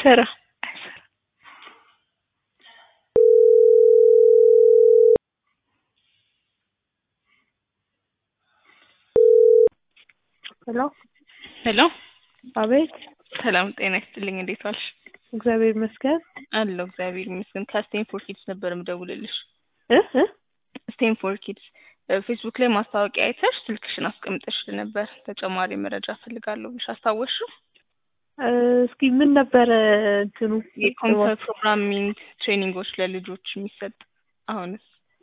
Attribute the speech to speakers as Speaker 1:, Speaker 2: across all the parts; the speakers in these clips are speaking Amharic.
Speaker 1: አይሰራ አይሰራ ሄሎ
Speaker 2: ሄሎ
Speaker 1: አቤት
Speaker 2: ሰላም ጤና ይስጥልኝ። እንዴት ዋልሽ?
Speaker 1: እግዚአብሔር ይመስገን
Speaker 2: አለሁ እግዚአብሔር ይመስገን። ከስቴንፎርድ ኪድስ ነበር የምደውልልሽ።
Speaker 1: እ እ
Speaker 2: ስቴንፎርድ ኪድስ ፌስቡክ ላይ ማስታወቂያ አይተሽ ስልክሽን አስቀምጠሽ ነበር። ተጨማሪ መረጃ ፈልጋለሁ ብለሽ አስታወስሽው?
Speaker 1: እ እስኪ ምን ነበረ እንትኑ
Speaker 2: የኮምፒውተር ፕሮግራሚንግ ትሬኒንጎች ለልጆች የሚሰጥ አሁንስ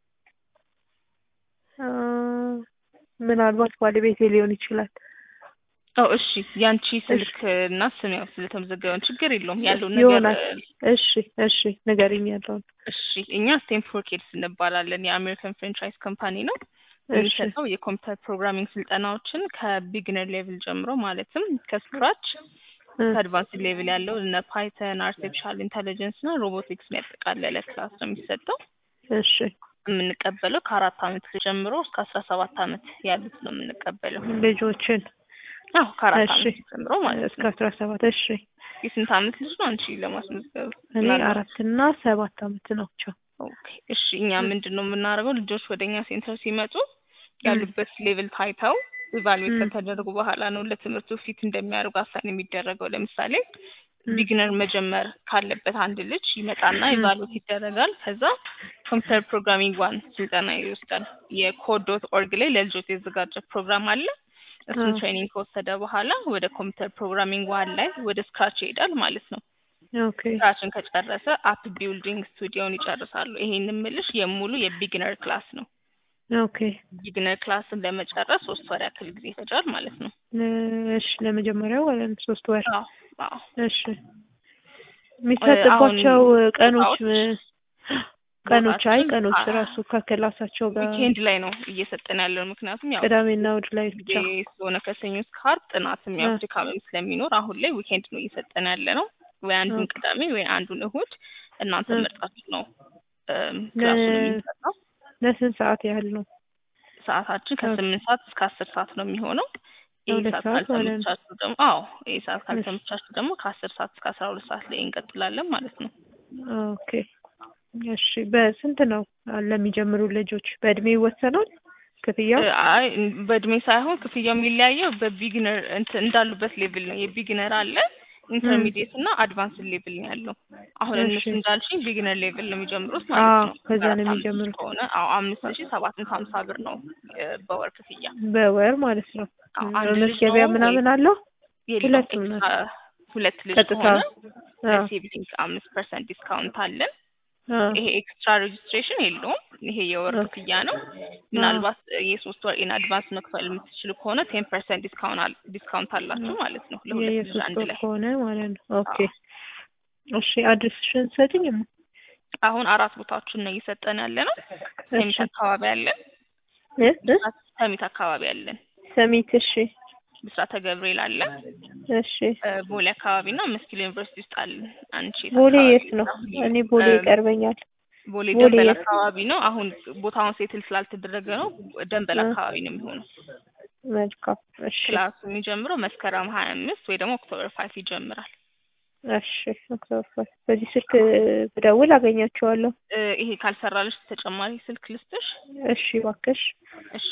Speaker 1: እ ምናልባት ባለቤቴ ሊሆን ይችላል።
Speaker 2: ኦ እሺ፣ ያንቺ ስልክ እና ስም ያው ስለተመዘገበን ችግር የለውም ያለውን ነገር
Speaker 1: ይሆናል። እሺ እሺ ንገሪኝ ያለውን።
Speaker 2: እሺ እኛ ስቴንፎርድ ኪድስ እንባላለን። የአሜሪካን ፍራንቻይዝ ካምፓኒ ነው።
Speaker 1: እሺ
Speaker 2: የሚሰጠው የኮምፒውተር ፕሮግራሚንግ ስልጠናዎችን ከቢግነር ሌቭል ጀምሮ ማለትም ከስክራች
Speaker 1: እ
Speaker 2: ከአድቫንስ ሌቭል ያለው እነ ፓይተን፣ አርቲፊሻል ኢንተሊጀንስ እና ሮቦቲክስን ያጠቃለለ ክላስ ነው የሚሰጠው።
Speaker 1: እሺ
Speaker 2: የምንቀበለው ከአራት አመት ጀምሮ እስከ አስራ ሰባት አመት ያሉት ነው የምንቀበለው።
Speaker 1: ልጆችን
Speaker 2: አዎ ከአራት
Speaker 1: እሺ
Speaker 2: አመት ጀምሮ ማለት
Speaker 1: እስከ
Speaker 2: ነው።
Speaker 1: አስራ ሰባት እሺ
Speaker 2: የስንት አመት ልጅ ነው አንቺ ለማስመዝገብ?
Speaker 1: እኔ
Speaker 2: ምናልባት
Speaker 1: አራት እና ሰባት አመት ናቸው።
Speaker 2: ኦኬ እሺ እኛ ምንድን ነው የምናደርገው ልጆች ወደ እኛ ሴንተር ሲመጡ ያሉበት ሌቭል ታይተው ኢቫሉዌት
Speaker 1: ም።
Speaker 2: ከተደረጉ በኋላ ነው ለትምህርቱ ፊት እንደሚያደርጉ አሳይን የሚደረገው። ለምሳሌ
Speaker 1: ም።
Speaker 2: ቢግነር መጀመር ካለበት አንድ ልጅ ይመጣና
Speaker 1: ም።
Speaker 2: ኢቫሉዌት ይደረጋል። ከዛ ኮምፒውተር ፕሮግራሚንግ ዋን ስልጠና ይወስዳል። የኮድ ዶት ኦርግ ላይ ለልጆች የተዘጋጀ ፕሮግራም አለ። እሱን
Speaker 1: አ
Speaker 2: ትሬኒንግ ከወሰደ በኋላ ወደ ኮምፒውተር ፕሮግራሚንግ ዋን ላይ ወደ ስክራች ይሄዳል ማለት ነው።
Speaker 1: ኦኬ
Speaker 2: ስራችን ከጨረሰ አፕ ቢልዲንግ ስቱዲዮን ይጨርሳሉ። ይሄን የምልሽ የሙሉ የቢግነር ክላስ ነው።
Speaker 1: ኦኬ
Speaker 2: ቢግነር ክላስን ለመጨረስ ሶስት ወር ያክል ጊዜ ይፈጃል ማለት ነው።
Speaker 1: እ እሺ ለመጀመሪያው ማለት ነው ሶስት ወር
Speaker 2: አዎ አዎ።
Speaker 1: እሺ የሚሰጥባቸው ቀኖች
Speaker 2: ቦታዎች
Speaker 1: ቀኖች አይ
Speaker 2: ቦታችን
Speaker 1: ቀኖች
Speaker 2: አ-
Speaker 1: ራሱ ከክላሳቸው ጋር
Speaker 2: ዊኬንድ ላይ ነው እየሰጠን ያለው። ምክንያቱም ያው
Speaker 1: ቅዳሜና እሑድ ላይ ብቻ
Speaker 2: ጊዜ ስለሆነ ከሰኞ እስከ ዓርብ ጥናትም ያው
Speaker 1: አ
Speaker 2: ድካምም ስለሚኖር አሁን ላይ ዊኬንድ ነው እየሰጠን ያለ ነው። ወይ አንዱን
Speaker 1: ኦኬ
Speaker 2: ቅዳሜ ወይ አንዱን እሁድ እናንተ
Speaker 1: እ
Speaker 2: መርጣችሁ ነው እም፣
Speaker 1: ለ
Speaker 2: ክላሱን የምንሰጠው።
Speaker 1: ለስንት ሰዓት ያህል ነው?
Speaker 2: ሰዓታችን
Speaker 1: ኦኬ
Speaker 2: ከስምንት ሰዓት እስከ አስር ሰዓት ነው የሚሆነው። ይህ
Speaker 1: ለሁለት
Speaker 2: ሰዓት
Speaker 1: ሰዓት ማለት ነው።
Speaker 2: ካልተመቻችሁ ደግሞ አዎ ይህ ሰዓት
Speaker 1: እሺ
Speaker 2: ካልተመቻችሁ ደግሞ ከአስር ሰዓት እስከ አስራ ሁለት ሰዓት ላይ እንቀጥላለን ማለት ነው።
Speaker 1: ኦኬ እሺ በስንት ነው ለሚጀምሩ ልጆች በእድሜ ይወሰናል ክፍያው?
Speaker 2: እ አይ በእድሜ ሳይሆን ክፍያው የሚለያየው በቢግነር እንትን እንዳሉበት ሌቭል ነው። የቢግነር አለ
Speaker 1: እም
Speaker 2: ኢንተርሚዲየት እና አድቫንስ ሌቭል ነው ያለው። አሁን
Speaker 1: እሺ
Speaker 2: እነሱ እንዳልሽኝ ቢግነር ሌቭል ነው የሚጀምሩት ማለት
Speaker 1: አዎ
Speaker 2: ነው።
Speaker 1: ከዛ ነው
Speaker 2: አራት አመት
Speaker 1: የሚጀምሩት
Speaker 2: ከሆነ አዎ አምስት ሺ ሰባት መቶ ሀምሳ ብር ነው እ በወር ክፍያ።
Speaker 1: በወር ማለት ነው።
Speaker 2: አዎ
Speaker 1: እም
Speaker 2: አንድ ልጅ ነው
Speaker 1: መመዝገቢያ
Speaker 2: ወይ
Speaker 1: ምናምን አለው?
Speaker 2: የለውም
Speaker 1: ሁለቱም ነው
Speaker 2: ኤክስትራ ሁለት ልጅ
Speaker 1: ቀጥታ
Speaker 2: ከሆነ
Speaker 1: አዎ
Speaker 2: ለሲብሊንግ አምስት ፐርሰንት ዲስካውንት አለን።
Speaker 1: አዎ
Speaker 2: ይሄ ኤክስትራ ሬጅስትሬሽን የለውም። ይሄ የወር
Speaker 1: ኦኬ
Speaker 2: ክፍያ ነው።
Speaker 1: አዎ
Speaker 2: ምናልባት የሶስት ወር ኢን አድቫንስ መክፈል የምትችሉ ከሆነ ቴን ፐርሰንት ዲስካውንት ዲስካውንት አላችሁ ማለት ነው ለሁለት ልጅ
Speaker 1: የሶስት
Speaker 2: አንድ
Speaker 1: ወር
Speaker 2: ላይ።
Speaker 1: ከሆነ ማለት ነው። ኦኬ
Speaker 2: አዎ
Speaker 1: እሺ አድሬስሽን ሰጪኝ?
Speaker 2: አሁን አራት ቦታዎችን ነው እየሰጠን ያለ ነው። ሰሚት
Speaker 1: እሺ
Speaker 2: አካባቢ አለን።
Speaker 1: እ እ
Speaker 2: ብስራት ሰሚት አካባቢ አለን።
Speaker 1: ሰሚት እሺ
Speaker 2: ብስራተ ገብርኤል አለ።
Speaker 1: እሺ
Speaker 2: እ ቦሌ አካባቢ እና መስኪል ዩኒቨርሲቲ ውስጥ አለን። አንቺ የት
Speaker 1: ቦሌ
Speaker 2: አካባቢ
Speaker 1: የት ነው?
Speaker 2: ነው?
Speaker 1: እኔ ቦሌ
Speaker 2: እ
Speaker 1: ይቀርበኛል።
Speaker 2: ቦሌ
Speaker 1: ቦሌ
Speaker 2: ደንበል
Speaker 1: የት?
Speaker 2: አካባቢ ነው። አሁን ቦታውን ሴትል ስላልተደረገ ነው። ደንበል
Speaker 1: እ
Speaker 2: አካባቢ ነው የሚሆነው።
Speaker 1: መልካም እሺ
Speaker 2: ክላሱ የሚጀምረው መስከረም ሀያ አምስት ወይ ደግሞ ኦክቶበር ፋይቭ ይጀምራል።
Speaker 1: እሺ ኦክቶበር በዚህ ስልክ ብደውል አገኛቸዋለሁ።
Speaker 2: እ ይሄ ካልሰራልሽ ተጨማሪ ስልክ ልስጥሽ?
Speaker 1: እሺ እባክሽ
Speaker 2: እሺ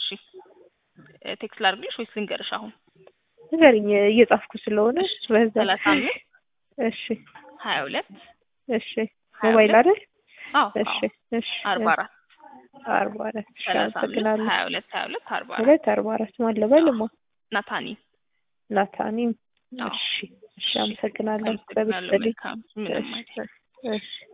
Speaker 2: እ ቴክስት ላድርግልሽ ወይስ ልንገርሽ አሁን?
Speaker 1: ንገሪኝ እየጻፍኩ ስለሆነ
Speaker 2: እሺ
Speaker 1: በዛ
Speaker 2: ሰላሳ አምስት
Speaker 1: እሺ
Speaker 2: ሀያ ሁለት
Speaker 1: እሺ
Speaker 2: ሀያ
Speaker 1: ሞባይል
Speaker 2: ሁለት
Speaker 1: አይደል?
Speaker 2: አዎ
Speaker 1: እሺ
Speaker 2: አዎ
Speaker 1: እሺ
Speaker 2: አርባ አራት
Speaker 1: አርባ አራት እሺ
Speaker 2: ሰላሳ አምስት
Speaker 1: አመሰግናለሁ።
Speaker 2: ሀያ ሁለት ሀያ ሁለት አርባ አራት
Speaker 1: ሁለት አርባ አራት ማን ልበልማ?
Speaker 2: ናታኒ
Speaker 1: ናታኒም
Speaker 2: አዎ
Speaker 1: እሺ እሺ
Speaker 2: እሺ
Speaker 1: አመሰግናለሁ።
Speaker 2: አመሰግናለሁ።
Speaker 1: በብስጥልኝ
Speaker 2: መልካም ምንም
Speaker 1: እሺ
Speaker 2: አይደል።
Speaker 1: እሺ